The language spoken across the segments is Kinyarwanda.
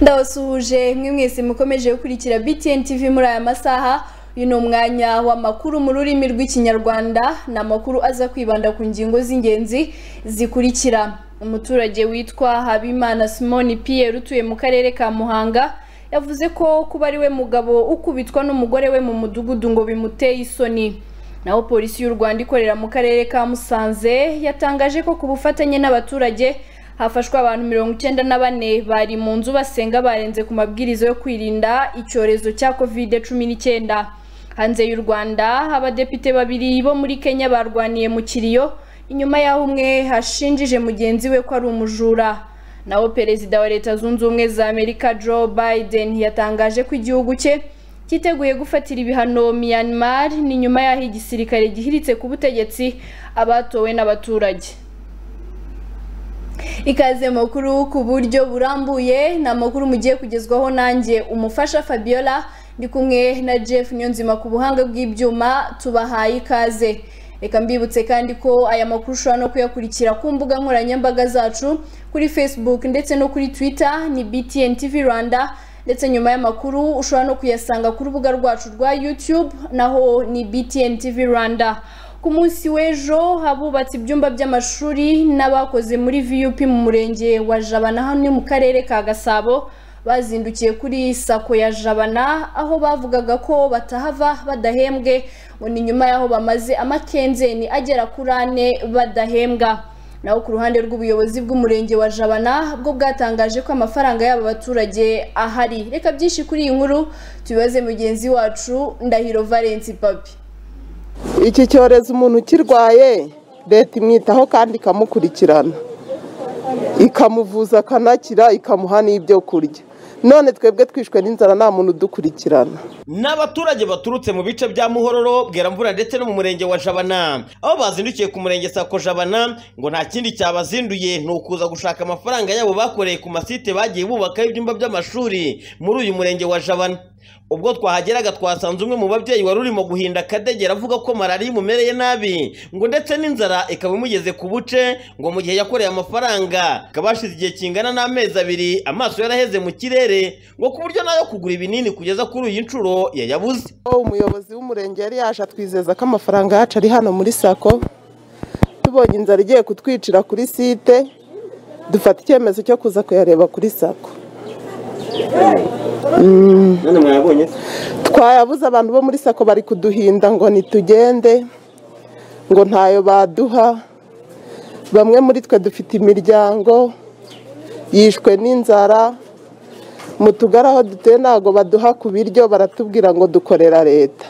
ndabasuhuje mwe mwese mukomeje gukurikira btn tv muri aya masaha uyu ni umwanya w'amakuru mu rurimi rw'ikinyarwanda ni amakuru aza kwibanda ku ngingo z'ingenzi zikurikira umuturage witwa habimana simoni pierre utuye mu karere ka muhanga yavuze ko kuba ari we mugabo ukubitwa n'umugore we mu mudugudu ngo bimuteye isoni naho polisi y'u rwanda ikorera mu karere ka musanze yatangaje ko ku bufatanye n'abaturage hafashwe abantu mirongo icyenda na bane bari mu nzu basenga barenze ku mabwiriza yo kwirinda icyorezo cya covid cumi n'icyenda hanze y'u rwanda abadepite babiri bo muri kenya barwaniye mu kiriyo inyuma y'aho umwe hashinjije mugenzi we ko ari umujura naho perezida wa leta zunze ubumwe za amerika joe biden yatangaje ko igihugu cye cyiteguye gufatira ibihano Myanmar ni nyuma y'aho igisirikare gihiritse ku butegetsi abatowe n'abaturage ikaze makuru ku buryo burambuye ni amakuru mugiye kugezwaho nanjye umufasha fabiola ndi kumwe na jeff nyonzima ku buhanga bw'ibyuma tubahaye ikaze reka mbibutse kandi ko aya makuru ushobora no kuyakurikira ku mbuga nkoranyambaga zacu kuri facebook ndetse no kuri twitter ni btn tv rwanda ndetse nyuma y'amakuru ushobora no kuyasanga ku rubuga rwacu rwa youtube naho ni btn tv rwanda ku munsi w'ejo abubatse ibyumba by'amashuri n'abakoze muri vup mu murenge wa jabana hano mu karere ka gasabo bazindukiye kuri sako ya jabana aho bavugaga ko batahava badahembwe ngo ni nyuma y'aho bamaze amakenzeni agera kuri ane badahembwa naho ku ruhande rw'ubuyobozi bw'umurenge wa jabana bwo bwatangaje ko amafaranga y'aba baturage ahari reka byinshi kuri iyi nkuru tubibaze mugenzi wacu ndahiro valence papi iki cyorezo umuntu ukirwaye leta imwitaho kandi ikamukurikirana ikamuvuza akanakira ikamuha n'ibyo kurya none twebwe twishwe n'inzara nta muntu udukurikirana Ni abaturage baturutse mu bice bya Muhororo, Bweramvura ndetse no mu murenge wa Jabana. Aho bazindukiye ku murenge Sako Jabana ngo nta kindi cyabazinduye ni ukuza gushaka amafaranga yabo bakoreye ku masite bagiye bubakaho ibyumba by'amashuri muri uyu murenge wa Jabana. Ubwo twahageraga twasanze umwe mu babyeyi wari urimo guhinda akadegera avuga ko malariya imumereye nabi ngo ndetse n'inzara ikaba imugeze ku buce ngo mu gihe yakoreye amafaranga ikaba hashize igihe kingana n'amezi abiri amaso yaraheze mu kirere ngo ku buryo nayo kugura ibinini kugeza kuri iyi nshuro yayabuze umuyobozi w'umurenge yari yaje atwizeza ko amafaranga yacu ari hano muri sako tubonye inzara igiye kutwicira kuri site dufata icyemezo cyo kuza kuyareba kuri sako none mwayabonye twayabuze abantu bo muri sako bari kuduhinda ngo nitugende ngo ntayo baduha bamwe muri twe dufite imiryango yishwe n'inzara mu tugari aho dutuye ntabwo baduha ku biryo baratubwira ngo dukorera leta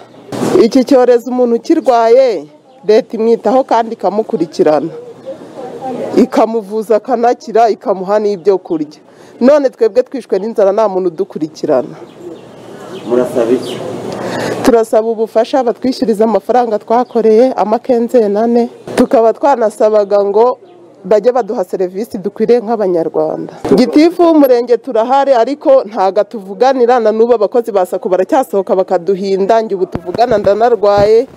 iki cyorezo umuntu ukirwaye leta imwitaho kandi ikamukurikirana ikamuvuza akanakira ikamuha n'ibyo kurya none twebwe twishwe n'inzara nta muntu udukurikirana murasaba iki turasaba ubufasha batwishyuriza amafaranga twakoreye amakenzeni ane tukaba twanasabaga ngo bajye baduha serivisi dukwiriye nk'abanyarwanda gitifu w'umurenge turahari ariko ntago tuvuganira na n'ubu abakozi ba sako baracyasohoka bakaduhinda njye ubu tuvugana ndanarwaye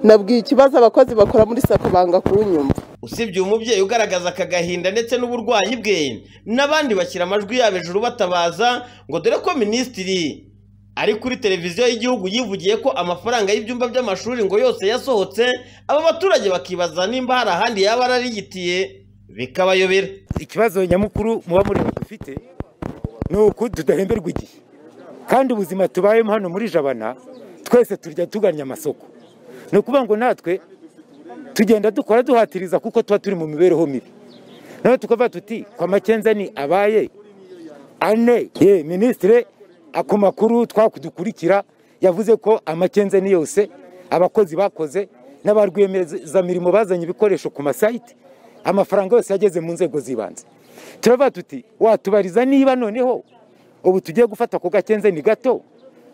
nabwiye ikibazo abakozi bakora muri sako banga kunyumva usibye uyu mubyeyi ugaragaza aka gahinda ndetse n'uburwayi bwe n'abandi bashyira amajwi yabo hejuru batabaza ngo dore ko minisitiri ari kuri televiziyo y'igihugu yivugiye ko amafaranga y'ibyumba by'amashuri ngo yose yasohotse aba baturage bakibaza nimba hari ahandi yaba yararigitiye bikabayobera ikibazo nyamukuru muba muri dufite ni uku tudahemberwa igihe kandi ubuzima tubayemo hano muri jabana twese turya tugannye amasoko ni ukuvuga ngo natwe tugenda dukora duhatiriza kuko tuba turi mu mibereho mibi nawe tukavuga tuti kwa makenzani abaye ane ye minisitire ako makuru twakudukurikira yavuze ko amakenzani yose abakozi bakoze n'abarwiyemezamirimo bazanye ibikoresho ku masayiti amafaranga yose yageze mu nzego z'ibanze turavuga tuti watubariza niba noneho ubu tugiye gufata ku gakenzeni gato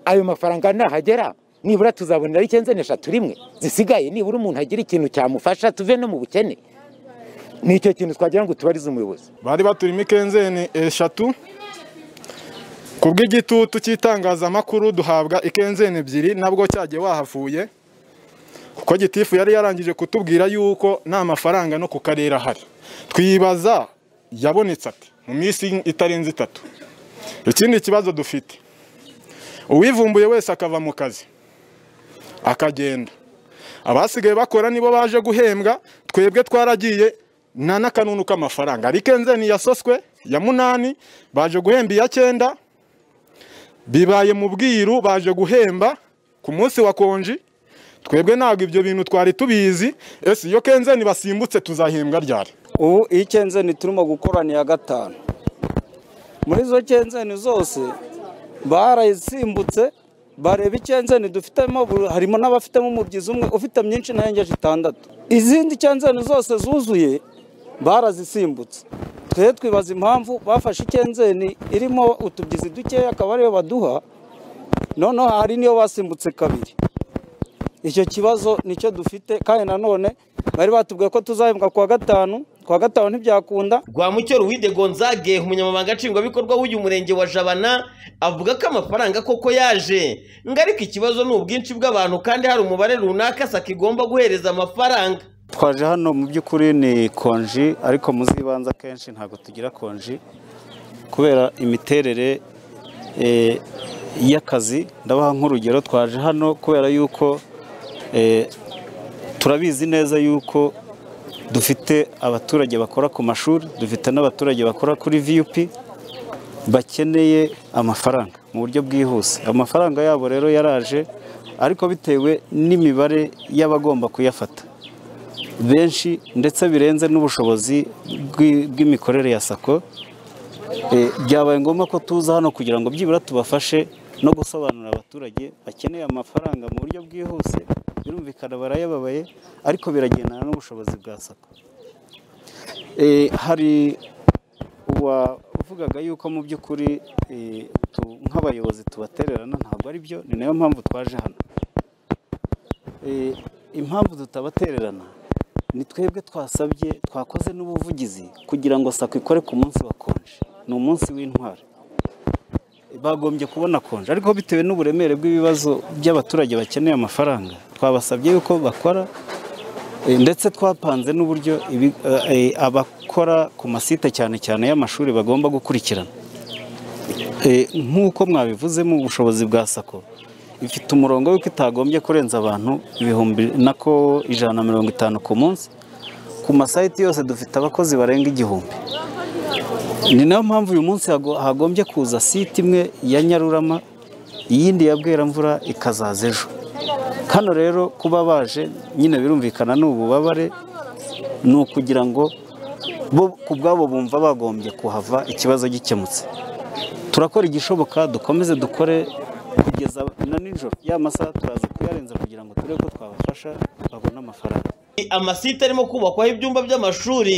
ayo mafaranga nahagera nibura tuzabonera ikenzeni eshatu rimwe zisigaye nibura umuntu agira ikintu cyamufasha tuve no mu bukene ni icyo kintu twagira ngo tubarize umuyobozi bari baturimo ikenzeni eshatu ku bw'igitutu cy'itangazamakuru duhabwa ikenzeni ebyiri nabwo cyagiye wahavuye kuko gitifu yari yarangije kutubwira yuko nta mafaranga no ku karere ahari twibaza yabonetse ati mu minsi itarenze itatu ikindi kibazo dufite uwivumbuye wese akava mu kazi akagenda abasigaye bakora nibo baje guhembwa twebwe twaragiye nta n'akanunu k'amafaranga ariko enzeni yasoswe ya munani baje guhemba iya cyenda bibaye mu bwiru baje guhemba ku munsi wa konji twebwe ntabwo ibyo bintu twari tubizi ese iyo kenzeni basimbutse tuzahembwa ryari ubu iyi kenzeni turimo gukora ni iya gatanu muri izo kenzeni zose barayisimbutse bareba ikenzeni dufitemo harimo n'abafitemo umubyizi umwe ufite myinshi narengeje itandatu izindi kenzeni zose zuzuye barazisimbutse twe twibaza impamvu bafashe ikenzeni irimo utubyizi dukeya akaba ariyo baduha noneho hari n'iyo basimbutse kabiri icyo kibazo nicyo dufite kandi nanone bari batubwiye ko tuzahembwa ku wa gatanu ku wa gatanu ntibyakunda Rwamucyo Ruwide Gonzague umunyamabanga nshingwabikorwa w'uyu murenge wa Jabana avuga ko amafaranga koko yaje ngo ariko ikibazo ni ubwinshi bw'abantu kandi hari umubare runaka sako igomba guhereza amafaranga twaje hano mu by'ukuri ni konji ariko muzibanza akenshi ntabwo tugira konji kubera imiterere eh, y'akazi ndabaha nk'urugero twaje hano kubera yuko eh, turabizi neza yuko dufite abaturage bakora ku mashuri dufite n'abaturage bakora kuri vup bakeneye amafaranga mu buryo bwihuse amafaranga yabo rero yaraje ariko bitewe n'imibare y'abagomba kuyafata benshi ndetse birenze n'ubushobozi bw'i- bw'imikorere ya sako Eh, byabaye ngombwa ko tuza hano kugira ngo byibura tubafashe no gusobanurira abaturage bakeneye amafaranga mu buryo bwihuse birumvikana barayababaye ariko biragendana n'ubushobozi bwa sako Eh, hari uwavugaga yuko mu by'ukuri eh, tu- nk'abayobozi tubatererana ntabwo ari byo ni nayo mpamvu twaje hano Eh, impamvu tutabatererana ni twebwe twasabye twakoze n'ubuvugizi kugira ngo sako ikore ku munsi wa konje ni umunsi w'intwari bagombye kubona konje ariko bitewe n'uburemere bw'ibibazo by'abaturage bakeneye amafaranga twabasabye yuko bakora eh, ndetse twapanze n'uburyo ibi- eh, eh, abakora ku masite cyane cyane y'amashuri bagomba gukurikirana Eh, nk'uko mwabivuze mu bushobozi bwa sako ifite umurongo w'uko itagombye kurenza abantu ibihumbi nako ijana na mirongo itanu ku munsi ku masayiti yose dufite abakozi barenga igihumbi ni nayo mpamvu uyu munsi hago- hagombye kuza site imwe ya nyarurama iyindi ya bweramvura ikazaza ejo hano rero kuba baje nyine birumvikana ni ububabare ni ukugira ngo bo ku bwabo bumva bagombye kuhava ikibazo gikemutse turakora igishoboka dukomeze dukore kugeza na nijoro ya masaha turaza kuyarenza kugira ngo turebe ko twabafasha babone amafaranga amasite arimo kubakwaho ibyumba by'amashuri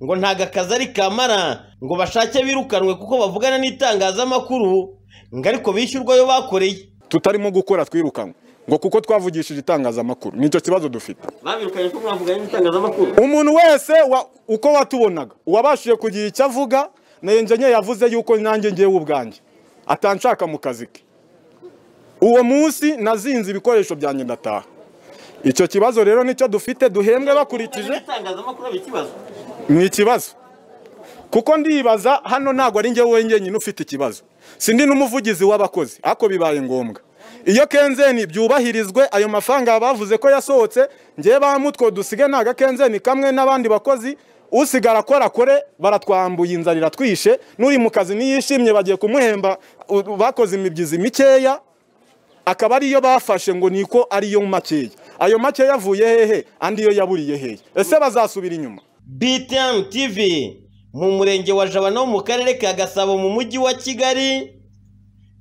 ngo ntago akazi ari kamara ngo bashake birukanwe kuko bavugana n'itangazamakuru ngo ariko bishyurwa ayo bakoreye tutarimo gukora twirukanwe ngo kuko twavugishije itangazamakuru nicyo kibazo dufite babirukanye ko mwavuganye n'itangazamakuru umuntu wese wa- uko watubonaga uwabashije kugira icyo avuga na enjenye yavuze yuko nanjye ngewe ubwanjye atanshaka mu kazi ke uwo munsi nazinze ibikoresho byanjye ndataha icyo kibazo rero nicyo dufite duhembwe bakurikije n'itangazamakuru ari ikibazo ni ikibazo kuko ndibaza hano ntabwo ari njye wenyine ufite ikibazo sindi n'umuvugizi w'abakozi ariko bibaye ngombwa iyo kenzeni byubahirizwe ayo mafaranga bavuze ko yasohotse njye ba mutwe dusige nta gakenzeni kamwe n'abandi bakozi usigara akora kore baratwambuye inzara iratwishe n'uri mu kazi niyishimye bagiye kumuhemba u- bakoze imibyizi mikeya akaba ariyo bafashe ngo niko ariyo makeya ayo makeya avuye hehe andi yo yaburiye hehe ese bazasubira inyuma BTN TV mu murenge wa Jabana wo mu karere ka Gasabo mu mujyi wa Kigali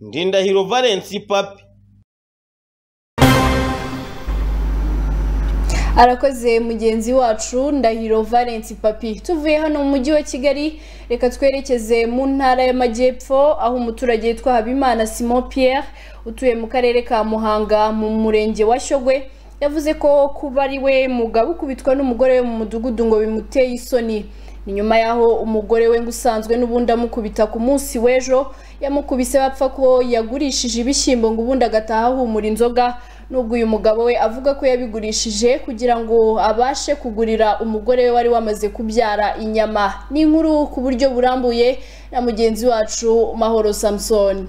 Ndindahiro Valence Papi arakoze mugenzi wacu ndahiro valence papi tuvuye hano mu mujyi wa kigali reka twerekeze mu ntara y'amajyepfo aho umuturage yitwa habimana simon pierre utuye mu karere ka muhanga mu murenge wa shyogwe yavuze ko kuba ari we mugabo ukubitwa n'umugore we mu mudugudu ngo bimuteye isoni ni nyuma y'aho umugore we ngo usanzwe n'ubundi amukubita ku munsi w'ejo yamukubise bapfa ko yagurishije ibishyimbo ngo ubundi agataha ahumura inzoga nubwo uyu mugabo we avuga ko yabigurishije kugira ngo abashe kugurira umugore we wari wamaze kubyara inyama ni inkuru ku buryo burambuye na mugenzi wacu mahoro samusoni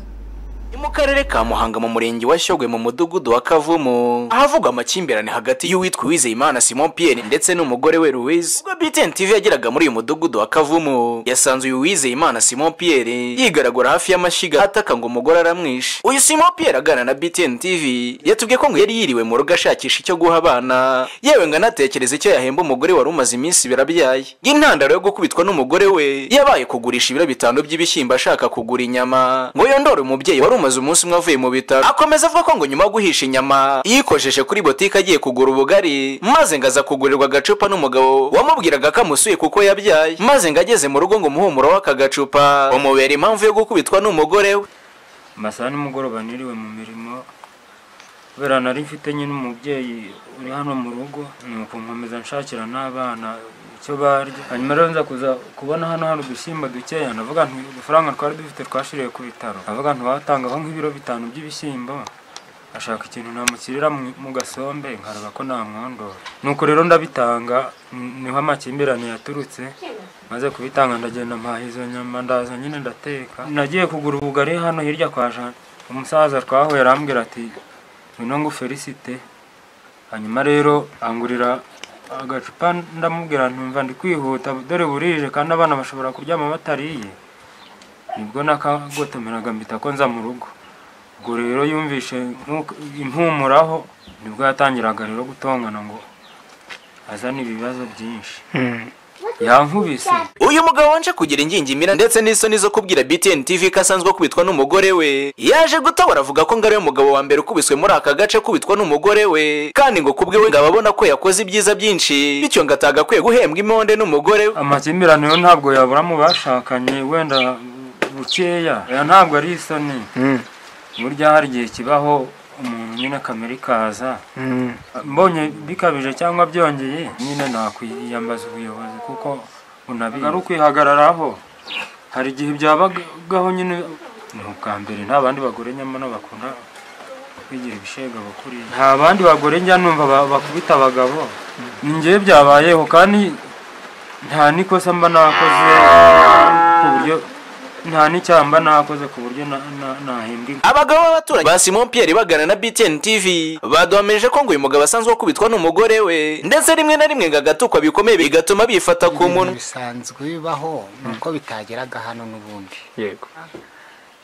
ni mu karere ka muhanga mu murenge wa shyogwe mu mudugudu wa kavumu ahavugwa amakimbirane hagati y'uwitwa uwizeyimana simon pierre ndetse n'umugore we louise ubwo btn tv yageraga muri uyu mudugudu wa kavumu yasanze uyu uwizeyimana simon pierre yigaragura hafi y'amashyiga ataka ngo umugore aramwishe uyu simon pierre aganira na btn tv yatubwiye ko ngo yari yiriwe mu rugo ashakisha icyo guha abana yewe ngo anatekereza icyo yahemba umugore wari umaze iminsi ibiro abyaye intandaro yo gukubitwa n'umugore we yabaye kugurisha ibiro bitanu by'ibishyimbo ashaka kugura inyama ngo yondore umubyeyi wari umaze umunsi umwe avuye mu bitaro akomeza avuga ko ngo nyuma yo guhisha inyama yikojeje kuri botike agiye kugura ubugari maze ngo aza kugurirwa agacupa n'umugabo wamubwiraga ko amusuye kuko yabyaye maze ngo ageze mu rugo ngo umuhumuro w'aka gacupa umubera impamvu yo gukubitwa n'umugore we amasaha nimugoroba niriwe mu mirimo kubera nari mfite nyine umubyeyi uri hano mu rugo nuko nkomeza nshakira n'abana icyo barya hanyuma rero nza kuza kubona hano hari udushyimbo dukeya navuga nti udufaranga twari dufite twashiriye ku bitaro navuga nti watangaho nk'ibiro bitanu by'ibishyimbo ashaka ikintu namukirira mu- mu gasombe nkareba ko namwondora nuko rero ndabitanga n- niho amakimbirane yaturutse maze kubitanga ndagenda mpaha izo nyama ndaza nyine ndateka nagiye kugura ubugari hano hirya kwa jana umusaza twahuye arambwira ati ngwino ngo felicite hanyuma rero angurira agacupa ndamubwira ntumva ndi kwihuta dore burije kandi abana bashobora kuryama batariye nibwo nakagotomeraga mpita ko nza mu rugo ubwo rero yumvishe nk'uko- impumuraho nibwo yatangiraga rero gutongana ngo azane ibibazo byinshi yankubise uyu mugabo wanje kugira ingingimira ndetse n'isoni zo kubwira btn tv ko asanzwe akubitwa n'umugore we yaje gutabara avuga ko ngo ariwe mugabo wa mbere ukubiswe muri aka gace akubitwa n'umugore we kandi ngo kubwe we ngo ababona ko yakoze ibyiza byinshi bityo ngo atagakwiye guhembwa imonde n'umugore we amakimbirane yo ntabwo yabura mu bashakanye wenda bukeya aya ntabwo ari isoni burya hari igihe kibaho umuntu nyine kamere ikaza mbonye bikabije cyangwa byongeye nyine nakwiyambaza ubuyobozi kuko unabizi ari ukwihagararaho hari igihe byabagaho nyine ni ubwa mbere nta bandi bagore nyamara bakunda kwigira ibishegabo kuri nta bandi bagore njya numva ba- bakubita abagabo ni njyewe byabayeho kandi nta n'ikosa mba nakoze ku buryo nta n'icyaha mba nakoze ku buryo na- na- nahembwa inka abagabo b'abaturanyi ba simon pierre bagana na btn tv baduhamirije ko ngo uyu mugabo asanzwe akubitwa n'umugore we ndetse rimwe na rimwe ngo agatukwa bikomeye bigatuma bifata ku munwa bisanzwe bibaho nuko bitageraga hano n'ubundi yego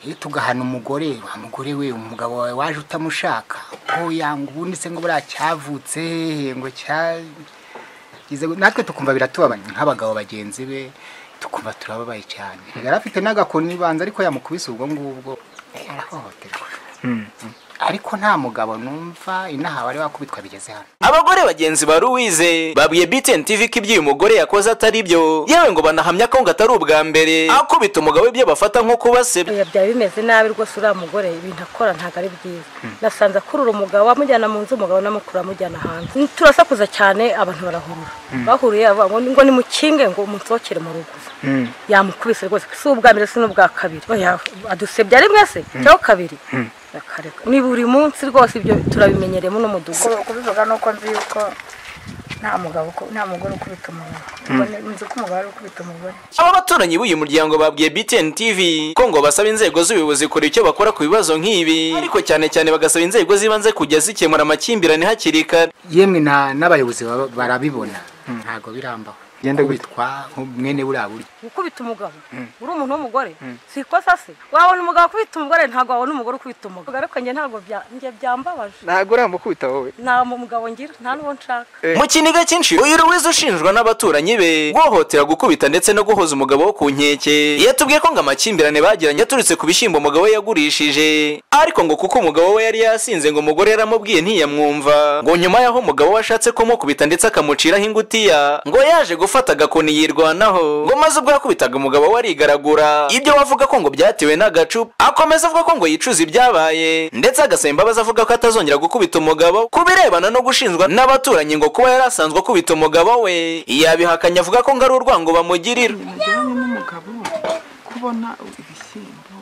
iyo tugahana umugore wa mugore we umugabo wawe waje utamushaka ngo yanga ubundi se ngo buriya cyavutse ngo cya Ize- natwe tukumva biratubabanye nk'abagabo bagenzi be tukumva turababaye cyane yari afite n'agakoni ibanza ariko yamukubise ubwo ngubwo yarahohoterwa ariko nta mugabo numva inaha wari wakubitwa bigeze hano abagore bagenzi ba louise babwiye btn tv ko ibyo uyu mugore yakoze atari byo yewe ngo banahamya ko ngo atari ubwa mbere akubita umugabo we ibyo bafata nko kubasebya biba byaba bimeze nabi rwose uriya mugore ibintu akora ntabwo ari byiza nasanze akurura umugabo amujyana mu nzu umugabo n'amukura amujyana hanze turasakuza cyane abantu barahurura bahuriye bavuga ngo ngo nimukinge ngo umusohokere mu rugo yamukubise rwose si ubwa mbere si n'ubwa kabiri Oya, adusebya ari mwese cyangwa kabiri Akareka. ni buri munsi rwose ibyo turabimenyereyemo n'umudugudu kubivuga ni uko nzi yuko nta mugabo uku- nta mugore ukubita umugabo Ubwo ni- nzi ko umugabo ari ukubita umugore aba baturanyi b'uyu muryango babwiye btn tv ko ngo basaba inzego z'ubuyobozi kora icyo bakora ku bibazo nk'ibi ariko cyane cyane bagasaba inzego z'ibanze kujya zikemura amakimbirane hakiri kare yemwe na- n'abayobozi baba- barabibona ntabwo birambaho Genda gute? kubitwa mwene buriya buryo gukubita umugabo uri umuntu w'umugore si ikosa se wabona umugabo ukubita umugore ntabwo wabona umugore ukubita umugabo ariko njye ntabwo bya- njye byambabaje ntabwo uramukubita wowe nta mugabo ngira nta n'uwo nshaka mu kiniga cyinshi uyu ruwize ushinjwa n'abaturanyi be guhohotera gukubita ndetse no guhoza umugabo wo ku nkeke yatubwiye ko ngo amakimbirane bagiranye aturutse ku bishyimbo umugabo we yagurishije ariko ngo kuko umugabo we yari yasinze ngo umugore yaramubwiye ntiyamwumva ngo nyuma y'aho umugabo we ashatse kumukubita ndetse akamuciraho ingutiya ngo yaje gufata agakoni yirwanaho ngo maze ubwo yakubitaga umugabo we arigaragura ibyo wavuga ko ngo byatewe n'agacupa akomeza avuga ko ngo yicuza ibyabaye ndetse agasaba imbabazi avuga ko atazongera gukubita umugabo ku birebana no gushinjwa n'abaturanyi ngo kuba yari asanzwe akubita umugabo we yabihakanye avuga ko ngo ari urwango bamugirira mujyanye n'umugabo kubona ibishyimbo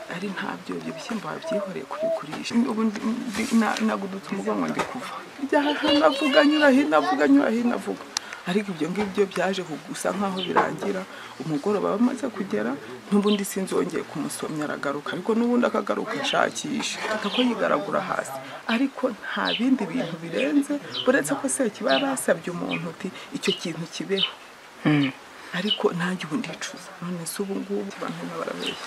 ngari ntabyo ibyo bishyimbo wabyihoreye kubigurisha ubu ndi- ndi- na- nagudutse umugongo ndi kuva Njya aha navuga nyura hino avuga nyura hino avuga ariko ibyo ngibyo byaje gusa nk'aho birangira umugoroba bamaze kugera n'ubundi sinzongeye kumusomya aragaruka ariko n'ubundi akagaruka ashakisha ako yigaragura hasi ariko nta bindi bintu birenze uretse ko sekiba yarasabye umuntu uti icyo kintu kibeho ariko nanjye ubu ndicuza none se ubu ngubu abantu bino barabeshya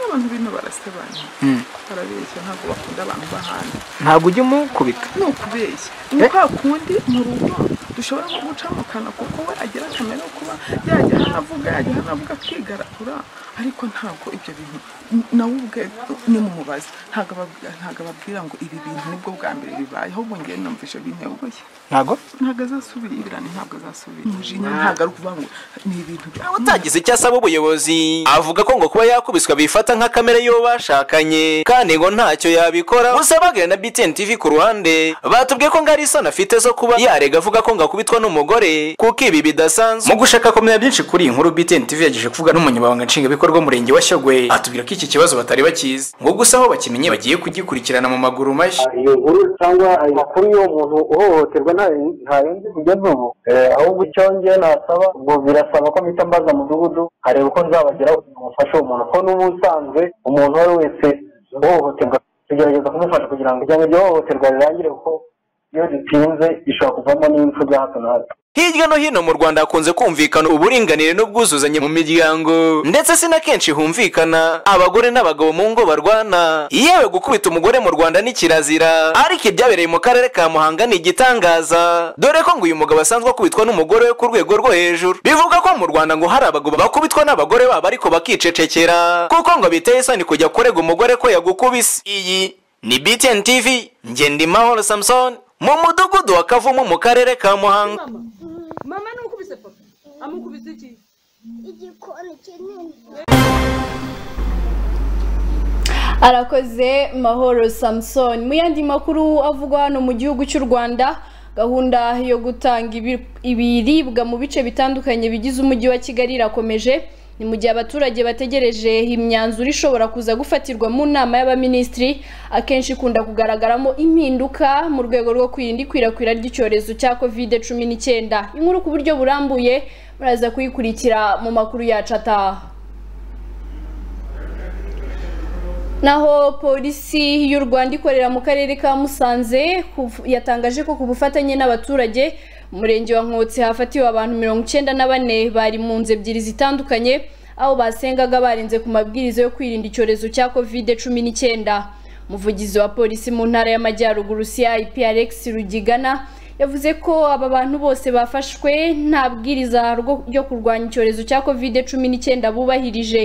abantu bino barasebanya Mm. barabeshya ntabwo bakunda abantu b'ahandi ntabwo ujya umukubita ni ukubeshya ni kwa kundi mu rugo dushobora no guca mu kanwa kuko we agira akamaro ko kuba yajya hano avuga yajya hano avuga akigaragura ariko ntabwo ibyo bintu n- nawe ubwe nimumubaza ntabwo ababwira- ntabwo ababwira ngo ibi bintu nibwo bwa mbere bibaye ahubwo ngewe numvishe binteguye ntabwo ntabwo azasubira ibirane ntabwo azasubira umujinya ntabwo ari ukuvuga ngo ni ibintu bya utagize icyo asaba ubuyobozi avuga ko ngo kuba yakubiswa bifata nka kamere y'uwo bashakanye kandi ngo ntacyo yabikora gusa bagana na BTN TV ku ruhande batubwiye ko ngo ari isoni afite zo kuba yarega avuga ko ngo akubitwa n'umugore kuko ibi bidasanzwe mu gushaka kumenya byinshi kuri iyi nkuru BTN TV yagejeje kuvuga n'umunyamabanga nshingwabikorwa w'umurenge wa Shyogwe atubwira ko iki kibazo batari bakizi ngo gusa aho bakimenye bagiye kugikurikirana mu maguru mashya iyo nkuru cyangwa amakuru y'uwo muntu uhohoterwa ntayindi kujya n'ubu Eh, ahubwo icyo njyewe nasaba ngo birasaba ko mpita mbaza mudugudu nkareba uko nzabageraho kugira ngo mfashe uwo muntu ko n'ubusanzwe umuntu uwo ari we wese uhohoterwa tugerageza kumufasha kugira ngo ijyanye iryo hohoterwa rirangire kuko iyo ritinze ishobora kuvamo n'impfu bya hato na hato Hirya no hino mu Rwanda hakunze kumvikana uburinganire n'ubwuzuzanye mu miryango ndetse si na kenshi humvikana abagore n'abagabo mu ngo barwana yewe gukubita umugore mu Rwanda ni kirazira ariko ibyabereye mu karere ka Muhanga ni igitangaza dore ko ngo uyu mugabo asanzwe akubitwa n'umugore we ku rwego rwo hejuru bivuga ko mu Rwanda ngo hari abagabo bakubitwa n'abagore babo ariko bakicecekera kuko ngo biteye isoni kujya kurega umugore ko yagukubise iyi ni BTN TV Ngendimahoro Samson mu mudugudu wa Kavumu mu karere ka Muhanga mama n'ukubise papa amukubise iki igikoni kinini arakoze mahoro samusoni mu yandi makuru avugwa hano mu gihugu cy'u rwanda gahunda yo gutanga ibi- ibiribwa mu bice bitandukanye bigize umujyi wa kigali irakomeje ni mu gihe abaturage bategereje imyanzuro ishobora kuza gufatirwa mu nama y'abaminisitiri akenshi ikunda kugaragaramo impinduka mu rwego rwo kwirinda ikwirakwira ry'icyorezo cya covid cumi n'icyenda inkuru ku buryo burambuye muraza kuyikurikira mu makuru yacu ataha Naho polisi y'u Rwanda ikorera mu karere ka Musanze kuv- yatangaje ko ku bufatanye n'abaturage mu murenge wa Nkotsi hafatiwe abantu mirongo icyenda na bane bari mu nzu ebyiri zitandukanye aho basengaga barinze ku mabwiriza yo kwirinda icyorezo cya covid cumi n'icyenda umuvugizi wa polisi mu ntara y'amajyaruguru CIP Alex Rugigana yavuze ko aba bantu bose bafashwe nta bwiriza rwo- ryo kurwanya icyorezo cya covid cumi n'icyenda bubahirije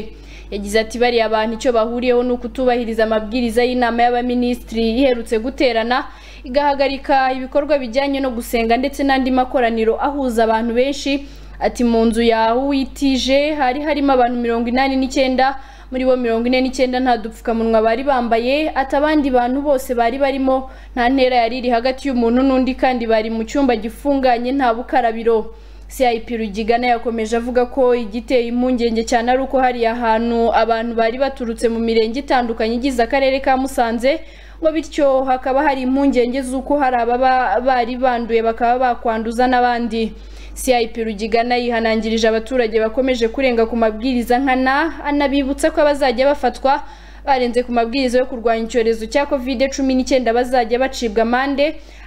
yagize ati bariya abantu icyo bahuriyeho ni ukutubahiriza amabwiriza y'inama y'abaminisitiri iherutse guterana igahagarika ibikorwa bijyanye no gusenga ndetse n'andi makoraniro ahuza abantu benshi ati mu nzu ya uwitije hari harimo abantu mirongo inani n'icyenda muri bo mirongo ine n'icyenda nta dupfukamunwa bari bambaye ati abandi bantu bose bari barimo nta ntera yari iri hagati y'umuntu n'undi kandi bari mu cyumba gifunganye nta bukarabiro CIP Rugigana yakomeje avuga ko igiteye impungenge cyane ari uko hariya hantu abantu bari baturutse mu mirenge itandukanye igize akarere ka Musanze ngo bityo hakaba hari impungenge z'uko hari ababa bari banduye bakaba bakwanduza n'abandi CIP Rugigana yihanangirije abaturage bakomeje kurenga ku mabwiriza nkana anabibutsa ko abazajya bafatwa barenze ku mabwiriza yo kurwanya icyorezo cya covid cumi n'icyenda bazajya bacibwa amande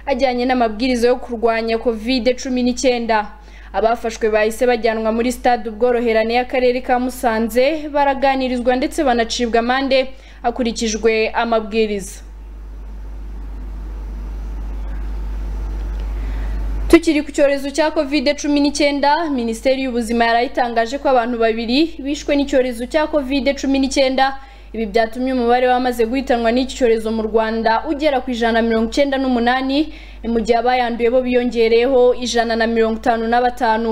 ajyanye n'amabwiriza yo kurwanya covid cumi n'icyenda abafashwe bahise bajyanwa muri stade ubworoherane y'akarere ka musanze baraganirizwa ndetse banacibwa amande hakurikijwe amabwiriza Tukiri ku cyorezo cya covid cumi n'icyenda minisiteri y'ubuzima yarayitangaje ko abantu babiri bishwe n'icyorezo cya covid cumi n'icyenda ibi byatumye umubare w'abamaze guhitanwa n'iki cyorezo mu rwanda ugera ku ijana na mirongo icyenda n'umunani ni mu gihe abayanduye bo biyongereyeho ijana na mirongo itanu na batanu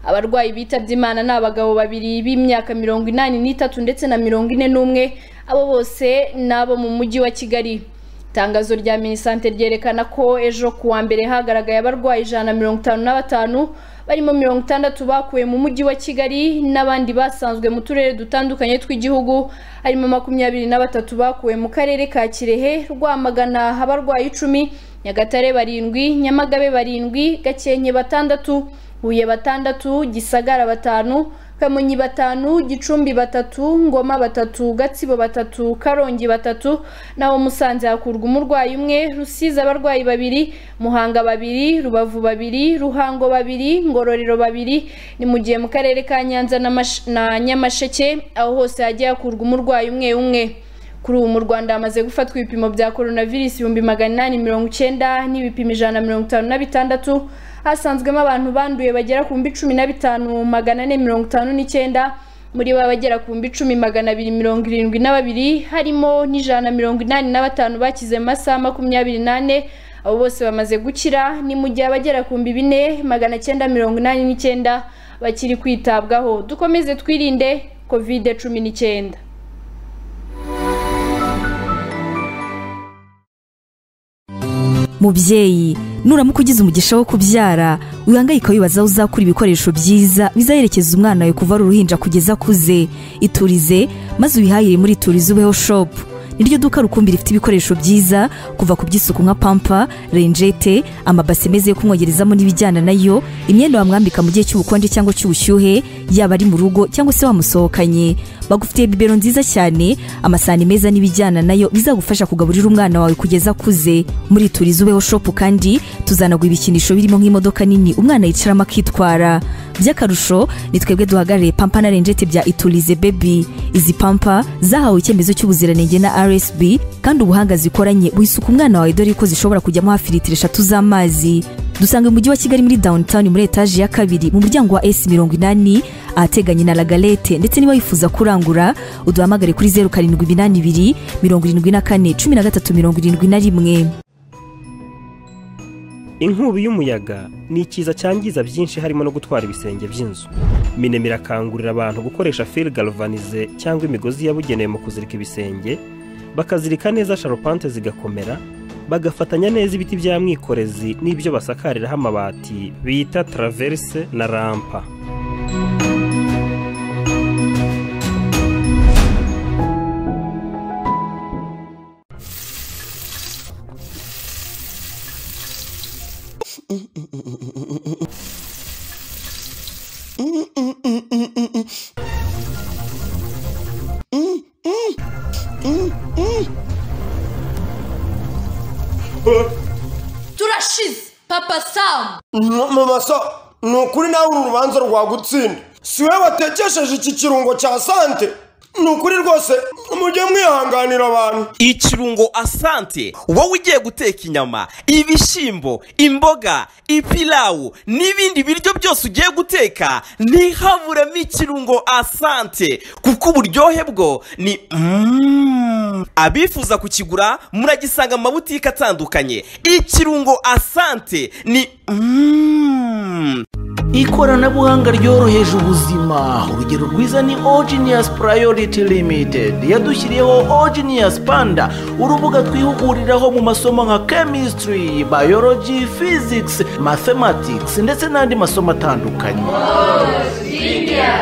abarwayi bitabye imana ni abagabo babiri b'imyaka mirongo inani n'itatu ndetse na mirongo ine n'umwe abo bose ni abo mu mujyi wa kigali itangazo rya minisante ryerekana ko ejo ku wa mbere hagaragaye abarwayi ijana na mirongo itanu na batanu barimo mirongo itandatu bakuwe mu mujyi wa Kigali n'abandi basanzwe mu turere dutandukanye tw'igihugu harimo makumyabiri na batatu bakuwe mu karere ka Kirehe Rwamagana abarwayi icumi Nyagatare barindwi Nyamagabe barindwi Gakenke batandatu Huye batandatu Gisagara batanu Kamonyi batanu Gicumbi batatu Ngoma batatu Gatsibo batatu Karongi batatu naho Musanze hakurwa umurwayi umwe Rusizi abarwayi babiri Muhanga babiri Rubavu babiri Ruhango babiri Ngororero babiri ni mu gihe mu karere ka Nyanza na Mash- na Nyamasheke aho hose hagiye hakurwa umurwayi umwe umwe kuri ubu mu rwanda hamaze gufatwa ibipimo bya coronavirus ibihumbi magana inani mirongo icyenda n'ibipimo ijana na mirongo itanu na bitandatu hasanzwemo abantu banduye bagera ku bihumbi cumi na bitanu magana ane mirongo itanu n'icyenda muri bo abagera ku bihumbi cumi magana abiri mirongo irindwi na babiri harimo n'ijana na mirongo inani na batanu bakize mu masaha makumyabiri n'ane abo bose bamaze gukira ni mu gihe abagera ku bihumbi bine magana cyenda mirongo inani n'icyenda bakiri kwitabwaho dukomeze twirinde kovide cumi n'icyenda mubyeyi nuramuka ugize umugisha wo kubyara wihangayika wibaza aho uzakura ibikoresho byiza bizaherekeza umwana wawe kuva ari uruhinja kugeza akuze iturize maze wihahire muri iturize ubeho shopu niryo duka rukumbi rifite ibikoresho byiza kuva ku by'isuku nka pampa renjete amabase meza yo kumwogerezamo n'ibijyana nayo imyenda wamwambika mu gihe cy'ubukonje cyangwa cy'ubushyuhe yaba ari mu rugo cyangwa se wamusohokanye bagufitiye bibero nziza cyane amasahani meza n'ibijyana nayo bizagufasha kugaburira umwana wawe kugeza akuze muri turizi ubeho shopu kandi tuzanagura ibikinisho birimo nk'imodoka nini umwana yicaramo akitwara by'akarusho ni twebwe duhagarariye pampa na renjete bya iturize bebi izi pampa zahawe icyemezo cy'ubuziranenge na rsb kandi ubuhanga zikoranye buhisuka umwana wawe dore ko zishobora kujyamo hafi litiro eshatu z'amazi dusanga mu mujyi wa kigali muri downtown muri etaje ya kabiri mu muryango wa s mirongo inani ahateganye na lagalete ndetse niba wifuza kurangura uduhamagare kuri zeru karindwi iminani ibiri mirongo irindwi na kane cumi na gatatu mirongo irindwi na rimwe inkubi y'umuyaga ni ikiza cyangiza byinshi harimo no gutwara ibisenge by'inzu minemira irakangurira abantu gukoresha fil galvanize cyangwa imigozi yabugenewe mu kuzirika ibisenge bakazirika neza sharupante zigakomera bagafatanya neza ibiti bya mwikorezi n'ibyo basakariraho amabati bita traverse na rampa turashize papa samu mama so ni ukuri nawe uru rubanza rwagutsinda si we watekesheje iki kirungo cya sante ni ukuri rwose mujye mwihanganira abantu ikirungo asante wowe ugiye guteka inyama ibishyimbo imboga ipilawu n'ibindi biryo byose ugiye guteka ntihaburemo ikirungo asante kuko uburyohe bwo ni Mm. abifuza kukigura muragisanga mu mabutike atandukanye ikirungo asante ni Mm. ikoranabuhanga ryoroheje ubuzima urugero rwiza ni ogenius priority limited yadushyiriyeho ogenius panda urubuga twihuguriraho mu masomo nka chemistry biology physics mathematics ndetse n'andi masomo atandukanye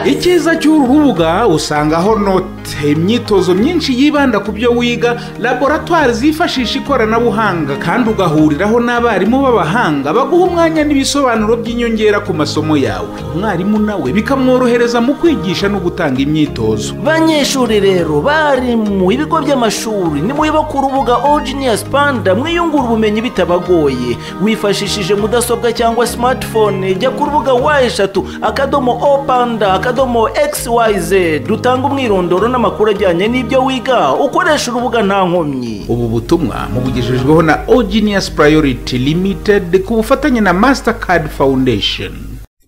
icyiza cy'uru rubuga usangaho note imyitozo myinshi yibanda ku byo wiga laboratwari zifashisha ikoranabuhanga kandi ugahuriraho n'abarimu b'abahanga baguha umwanya n'ibisobanuro by'inyongera ku masomo yawe umwarimu nawe bikamworohereza mu kwigisha no gutanga imyitozo banyeshuri rero bari mu ibigo by'amashuri nimuyoba ku rubuga ogenius panda mwiyungura ubumenyi bitabagoye wifashishije mudasobwa cyangwa smartphone jya ku rubuga wa eshatu akadomo o panda akadomo xyz rutanga umwirondoro n'amakuru ajyanye n'ibyo wiga ukoresha urubuga nta nkomyi ubu butumwa mubugejejweho na ogenius priority limited ku bufatanye na mastercard foundation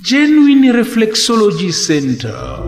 genuine reflexology center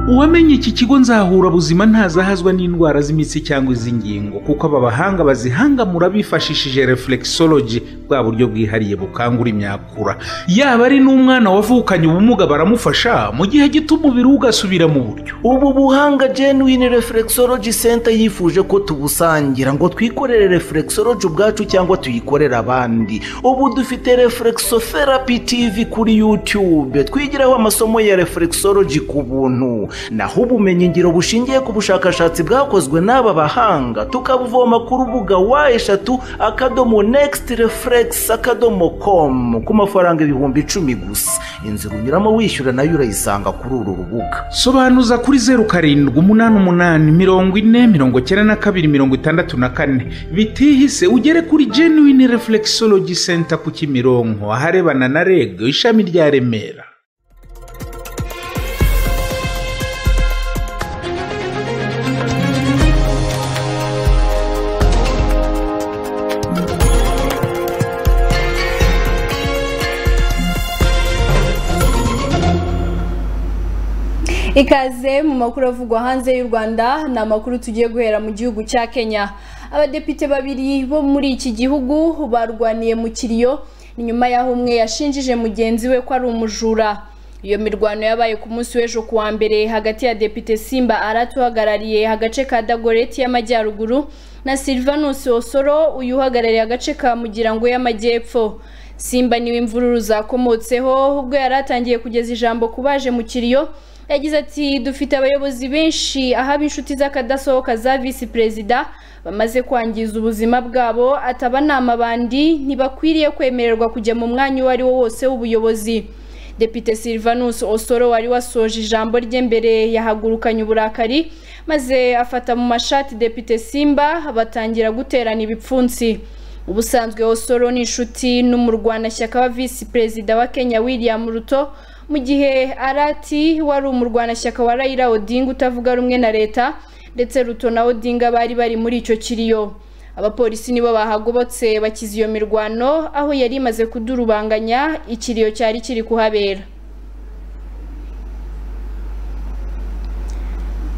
uwamenye iki kigo nzahura buzima ntazahazwa n'indwara z'imitsi cyangwa iz'ingingo kuko aba bahanga bazihangamura bifashishije reflexology bwa buryo bwihariye bukangura imyakura yaba ari n'umwana wavukanye ubumuga baramufasha mu gihe gito umubiri we ugasubira mu buryo ubu buhanga genuine reflexology center yifuje ko tubusangira ngo twikorere reflexology ubwacu cyangwa tuyikorere abandi ubu dufite reflexotherapy tv kuri youtube twigiraho amasomo ya reflexology ku buntu naho ubumenyi ngiro bushingiye ku bushakashatsi bwakozwe n'aba bahanga tukabuvoma ku rubuga wa eshatu akadomo next reflex akadomo com ku mafaranga ibihumbi icumi gusa inzira unyuramo wishyura nayo urayisanga kuri uru rubuga sobanuza kuri zeru karindwi umunani umunani mirongo ine mirongo icyenda na kabiri mirongo itandatu na kane bitihise ugere kuri genuine reflexology center ku kimironko aharebana na reg ishami rya remera ikaze mu makuru avugwa hanze y'u rwanda ni amakuru tugiye guhera mu gihugu cya kenya abadepite babiri bo muri iki gihugu barwaniye mu kiriyo ni nyuma y'aho umwe yashinjije mugenzi we ko ari umujura iyo mirwano yabaye ku munsi w'ejo ku wa mbere hagati ya depite simba aratuhagarariye agace ka dagoreti y'amajyaruguru na silvanus osoro uyu uhagarariye agace ka mugirango y'amajyepfo simba niwe imvururu zakomotseho ubwo yari atangiye kugeza ijambo ku baje mu kiriyo yagize ati dufite abayobozi benshi ahaba inshuti z'akadasohoka za visi perezida bamaze kwangiza ubuzima bwabo atabanama bandi ntibakwiriye kwemererwa kujya mu mwanya uwo ari wo wose w'ubuyobozi depite silvanus osoro wari wasoje ijambo rye mbere yahagurukanye uburakari maze afata mu mashati depite simba batangira guterana ibipfunsi ubusanzwe osoro ni inshuti n'umurwanashyaka wa visi perezida wa kenya william ruto mu gihe arati wari umurwanashyaka wa rayira odinga utavuga rumwe na leta ndetse ruto na odinga bari bari muri icyo kiriyo abapolisi nibo bahagobotse bakiza iyo mirwano aho yari imaze kudurubanganya ikiriyo cyari kiri kuhabera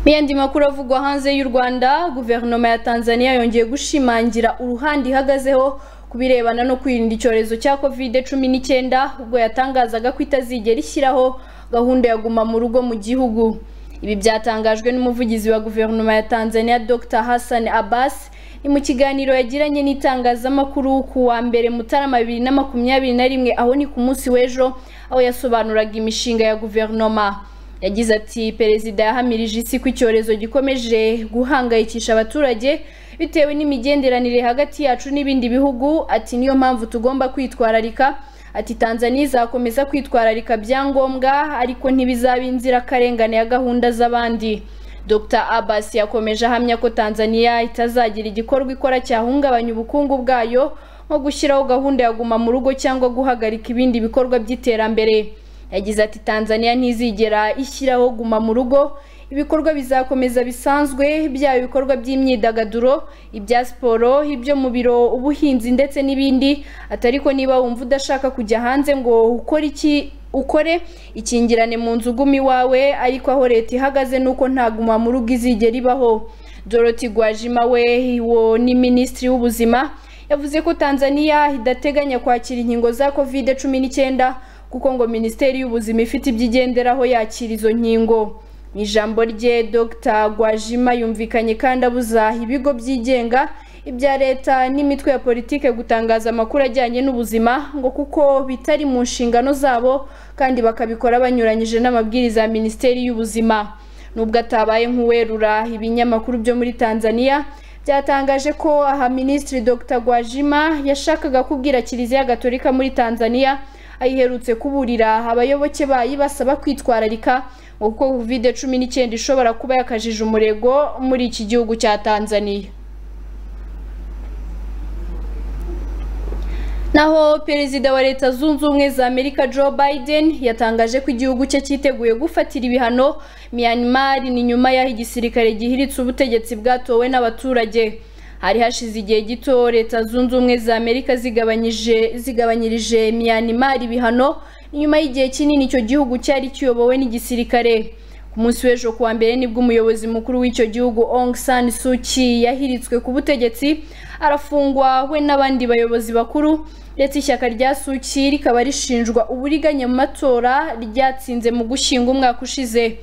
mu yandi makuru avugwa hanze y'u rwanda guverinoma ya tanzania yongeye gushimangira uruhande ihagazeho ku birebana no kwirinda icyorezo cya kovide cumi n'icyenda ubwo yatangazaga ko itazigera ishyiraho gahunda ya guma mu rugo mu gihugu ibi byatangajwe n'umuvugizi wa guverinoma ya tanzania dr hassan abbas ni mu kiganiro yagiranye n'itangazamakuru ku wa mbere mutarama bibiri na makumyabiri na rimwe aho ni ku munsi w'ejo aho yasobanuraga imishinga ya guverinoma yagize ati perezida yahamirije isi ko icyorezo gikomeje guhangayikisha abaturage bitewe n'imigenderanire hagati yacu n'ibindi bihugu ati niyo mpamvu tugomba kwitwararika ati tanzania izakomeza kwitwararika byangombwa ariko ntibizaba inzirakarengane ya gahunda z'abandi dr abbas yakomeje ahamya ko tanzania itazagira igikorwa ikora cyahungabanya ubukungu bwayo nko gushyiraho gahunda ya guma mu rugo cyangwa guhagarika ibindi bikorwa by'iterambere yagize ati tanzania ntizigera ishyiraho guma mu rugo ibikorwa bizakomeza bisanzwe byaba ibikorwa by'imyidagaduro ibya siporo ibyo mu biro ubuhinzi ndetse n'ibindi atari ko niba wumva udashaka kujya hanze ngo ukore iki ukore ikingirane mu nzu uguma iwawe ariko aho leta ihagaze ni uko nta guma mu rugo izigera ibaho doroti gwajima we wo ni minisitiri w'ubuzima yavuze ko tanzania idateganya kwakira inkingo za kovide cumi n'icyenda kuko ngo minisiteri y'ubuzima ifite ibyo igenderaho yakira izo nkingo mu ijambo rye dr gwajima yumvikanye kandi abuza ibigo byigenga ibya leta n'imitwe ya politike gutangaza amakuru ajyanye n'ubuzima ngo kuko bitari mu nshingano zabo kandi bakabikora banyuranyije n'amabwiriza ya minisiteri y'ubuzima nubwo atabaye nk'uwerura ibinyamakuru byo muri tanzania byatangaje ko aha minisitiri dr gwajima yashakaga kubwira kiliziya gatolika muri tanzania ayiherutse kuburira abayoboke bayo basaba kwitwararika ngo kuko kovide cumi n'icyenda ishobora kuba yakajije umurego muri iki gihugu cya tanzania naho perezida wa leta zunze ubumwe za amerika joe biden yatangaje ko igihugu cye cyiteguye gufatira ibihano myanmar ni nyuma y'aho igisirikare gihiritse ubutegetsi bwatowe n'abaturage hari hashize igihe gito leta zunze ubumwe za amerika zigabanyirije myanmar ibihano nyuma y'igihe kinini icyo gihugu cyari kiyobowe n'igisirikare ku ku munsi w'ejo kuwa mbere nibwo umuyobozi mukuru w'icyo gihugu Aung San Suu Kyi yahiritswe ku butegetsi arafungwa we n'abandi bayobozi bakuru ndetse ishyaka rya Suu Kyi rikaba rishinjwa uburiganya mu matora ryatsinze mu gushinga umwaka ushize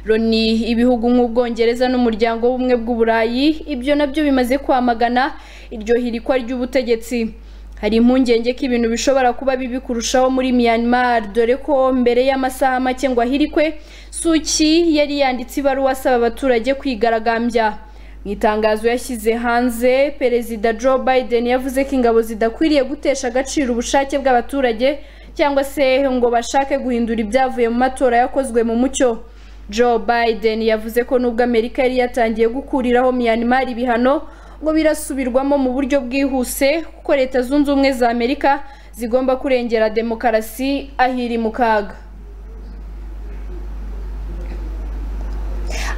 Loni ibihugu nk'ubwongereza n'umuryango w'ubumwe bw'uburayi ibyo nabyo bimaze kwamagana iryo hirikwa ry'ubutegetsi hari impungenge ko ibintu bishobora kuba bibi kurushaho muri Myanmar dore ko mbere y'amasaha make ngo ahirikwe Suu Kyi yari yanditse ibaruwa asaba abaturage kwigaragambya mu itangazo yashyize hanze perezida Joe Biden yavuze ko ingabo zidakwiriye gutesha agaciro ubushake bw'abaturage cyangwa se ngo bashake guhindura ibyavuye mu matora yakozwe mu mucyo Joe Biden yavuze ko nubwo Amerika yari yatangiye gukuriraho Myanmar ibihano ngo birasubirwamo mu buryo bwihuse kuko leta zunze ubumwe za Amerika zigomba kurengera demokarasi ahiri mu kaga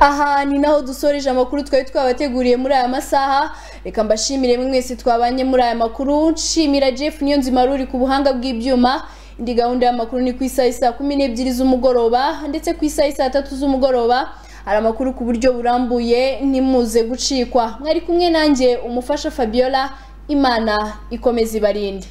aha ni naho dusoreje amakuru twari twabateguriye muri aya masaha reka mbashimire mwese twabanye muri aya makuru nshimira jeff niyo nzima ruri ku buhanga bw'ibyuma indi gahunda y'amakuru ni ku isaha saa kumi n'ebyiri z'umugoroba ndetse ku isaha saa tatu z'umugoroba hari amakuru ku buryo burambuye ntimuze gucikwa mwari kumwe nanjye umufasha fabiola imana ikomeza ibarinde